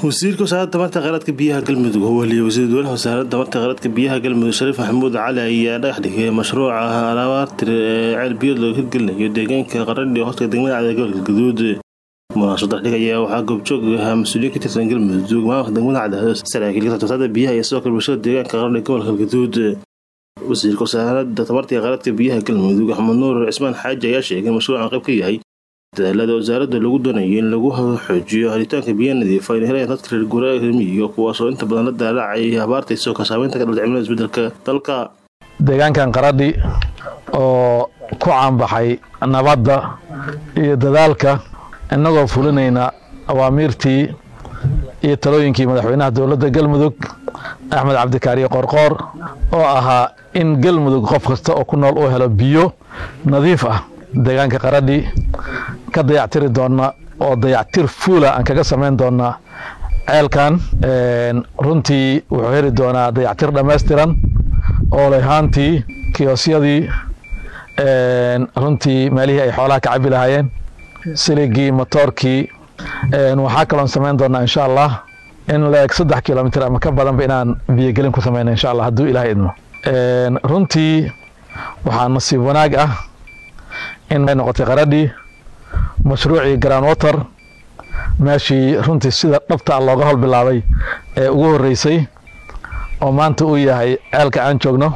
wasiirka wasaaradda tamarta kheyraadka biyaha galmudug oo weliya wasiir dowlaha wasaaradda tamarta kheyraadka biyaha galmudug shariif maxamuud cali ayaa dhagax dhigay mashruuca alaabaartir ee ceel biyood looga hirgelinayo deegaanka qaradhi hooska degmada cad ee gobolka gaduud munaasabad dhig ayaa waxaa goobjoog ahaa mas-uuliyiin ka tirsan galmudug maamulka degmada cadaado saraakiil ka tirsan biyaha iyo sidoo kale bulshada deegaanka qaradhi gobolka gaduud wasiirka wasaaradda tamarta kheyraadka biyaha galmudug axmed nuur cismaan xaaji ayaa sheegay in mashruucan qayb ka yahay dadaalada wasaaradda lagu doonayo in lagu xoojiyo helitaanka biyo nadiifa ayna helayaan dadka reer guuraaga reer miyiga kuwaasoo inta badan la daalaacay habaarta isoo ka saameynta ka dhalda cimilada isbedelka dalka deegaankan qaradhi oo ku caanbaxay nabadda iyo dadaalka innagoo fulinayna awaamiirtii iyo talooyinkii madaxweynaha dowladda galmudug axmed cabdikaariye qorqoor oo ahaa in galmudug qof kasta oo ku nool uu helo biyo nadiif ah deegaanka qaradhi ka dayactiri doona oo dayactir fuula aan kaga samayn doonaa ceelkan runtii wuxuu heli doonaa dayactir dhammaystiran oo lehaantii kiyosyadii runtii meelihii ay xoolaha ka cabi lahaayeen siligii motoorkii waxaa kaloon samayn doonaa insha allah in leeg saddex kilomitr ama ka badanba inaan biyogelin ku samayna insha allah hadduu ilaah idmo runtii waxaa nasiib wanaag ah in ay noqotay qaradhi mashruucii grand water meeshii runtii sida dhabta a looga hol bilaabay ee ugu horeysay oo maanta uu yahay ceelka aan joogno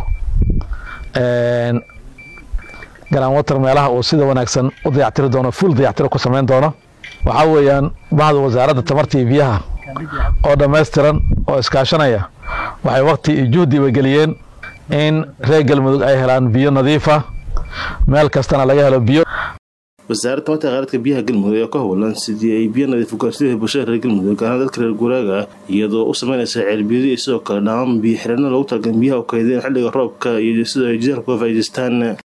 grand water meelaha uu sida wanaagsan u dayactiri doono full dayactiro ku samayn doono waxaa weeyaan bahda wasaaradda tamarta iyo biyaha oo dhammaystiran oo iskaashanaya waxay wakti iyo juhdiba geliyeen in reer galmudug ay helaan biyo nadiifa meel kastana laga helo biyo wasaaradda tamarta kheyraadka biyaha galmudug ayaa ka howlan sidii ay biyo nadiif ugaarsidii bulshada reer galmudug gaaraan dadka reer guuraaga ah iyadoo u sameynaysa ceelbiyadi iyo sidoo kale dhammaan biyo xirano loogu talagalin biyaha u kaydeen xilliga roobka iyo sidoo ay jidaanka uga faa'iidaystaan